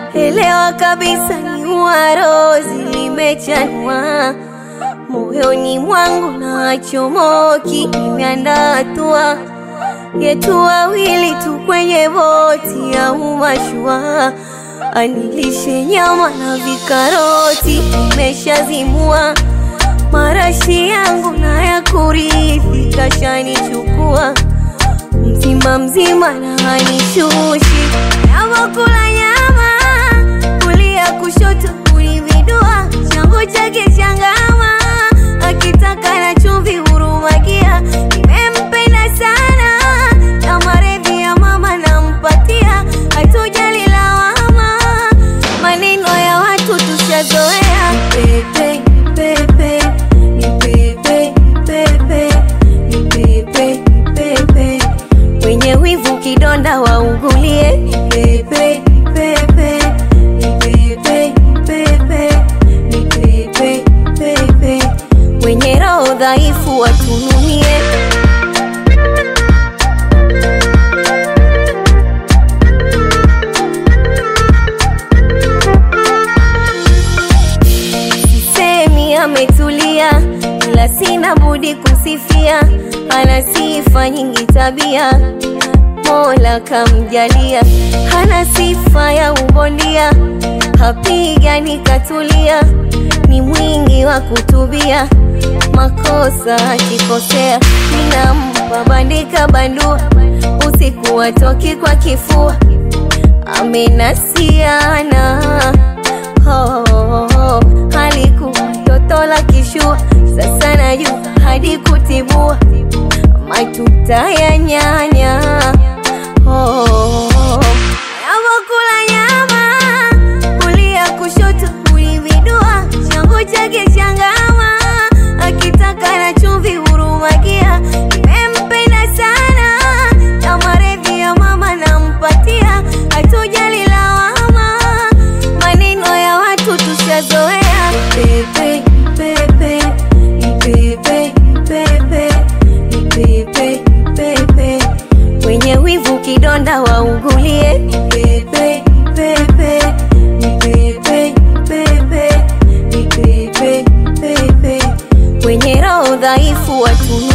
elewa kabisa ni uarozi limechanwa moyoni mwangu na chomoki imeandatua yetu wawili tu kwenye boti au mashua, anilishe nyama na vikaroti, imeshazimua marashi yangu na ya kurithi kashanichukua mzima mzima na hanishushi navokula nyama kulia kushoto kunividua changu chake changama akitaka na chumvi hurumakia nimempenda sana na maredhi ya mama nampatia hatujali lawama maneno ya watu tushazoea pepe pepe ni pepe pepe ni pepe pepe wenye wivu kidonda waugulie pepe pepe ni pepe pepe ni pepe pepe wenye roho dhaifu watununie sisemi ametulia, ila sina budi kusifia, ana sifa nyingi tabia, Mola kamjalia, hana sifa ya ubondia, hapigani katulia, ni mwingi wa kutubia, makosa akikosea, ninampa bandika bandua, usiku watoki kwa kifua, amenasiana oh, oh, oh. halikuwa toto la kishua, sasa najua hadi kutibua matuta ya nyanya oh, oh, oh. Navokula nyama kulia kushoto huividua, changu chake changama, akitaka na chumvi hurumakia, nimempenda sana na maredhi ya mama nampatia, hatujali lawama, maneno ya watu tushazoea, pepe pepe ni pepe pepe ni pepe pepe wenye wivu kidonda waugulie pepe pepe ni pepe pepe ni pepe pepe wenye roho dhaifu watunu